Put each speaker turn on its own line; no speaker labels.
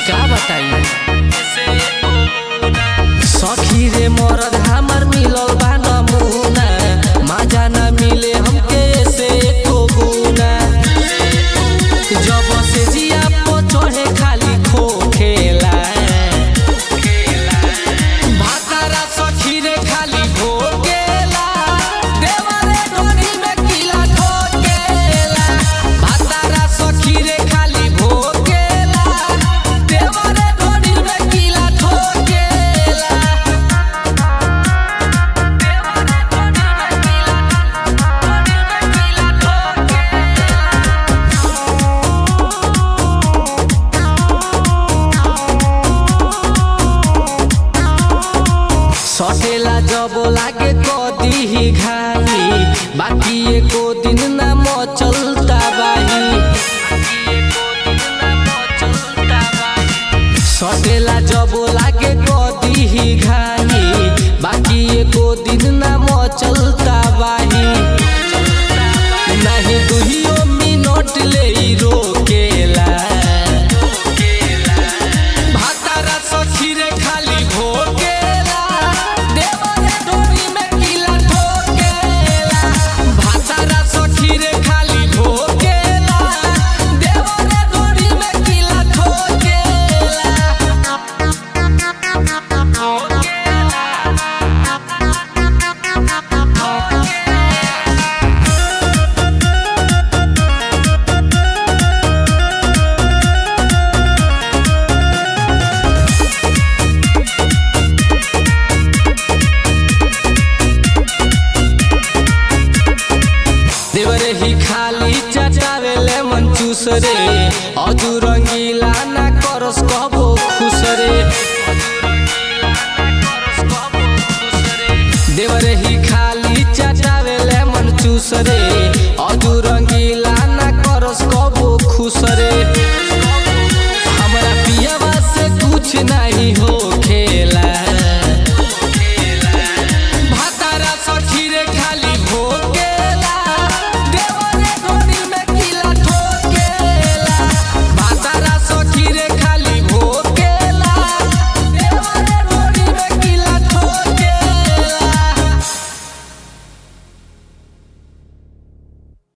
का बताई सखी रे मरद हमर मिलल बा नमूना मजा न मिले हमके से एको गुना जब से जिया पो चढ़े खाली खो खेला भातारा सखी रे खाली भोगेला देवरे डोरी में किला ठोकेला भातारा सखी रे खाली भोगेला देवरे डोरी में किला ठोकेला देवरे डोरी में किला ठोकेला सटेला जब लागे कदी ही घाई बाकी एको दिन ना मचलता बाही सटेला जब लागे कदी ही घाई बाकी एको दिन ना मचलता बाही नहीं दुहियो मिनट ले इ रोकेला भातारा सखी रे खाली भोगेला देवरे डोरी में किला ठोकेला भातारा सखी रे खाली भोगेला देवरे डोरी में किला ठोकेला देवरे ही खाली चटावेले मन चूस रे अधु रंगीला